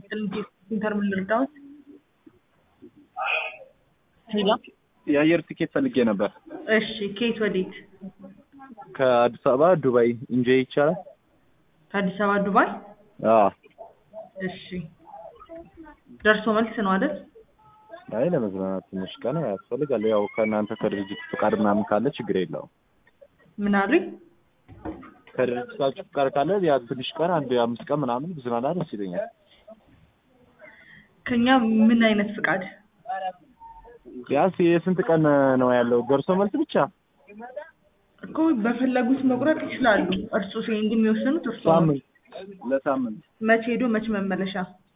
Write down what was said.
ይስጥልኝ ሴንተር ምን ልርዳዎት? ሄሎ የአየር ትኬት ፈልጌ ነበር። እሺ ከየት ወዴት? ከአዲስ አበባ ዱባይ ኢንጆይ ይቻላል? ከአዲስ አበባ ዱባይ? አዎ። እሺ ደርሶ መልስ ነው አይደል? አይ ለመዝናናት ትንሽ ቀን ያስፈልጋል። ያው ከእናንተ ከድርጅት ፍቃድ ምናምን ካለ ችግር የለውም። ምን አሉኝ? ከድርጅታችሁ ፍቃድ ካለ ያ ትንሽ ቀን አንድ አምስት ቀን ምናምን ብዝናና ደስ ይለኛል። ከኛ ምን አይነት ፍቃድ? ቢያንስ የስንት ቀን ነው ያለው? ደርሶ መልስ ብቻ? እኮ በፈለጉት መቁረጥ ይችላሉ። እርሱ ሲሄድ የሚወስኑት እርሱ ነው። ሳምንት ለሳምንት መቼ ሄዶ መቼ መመለሻ?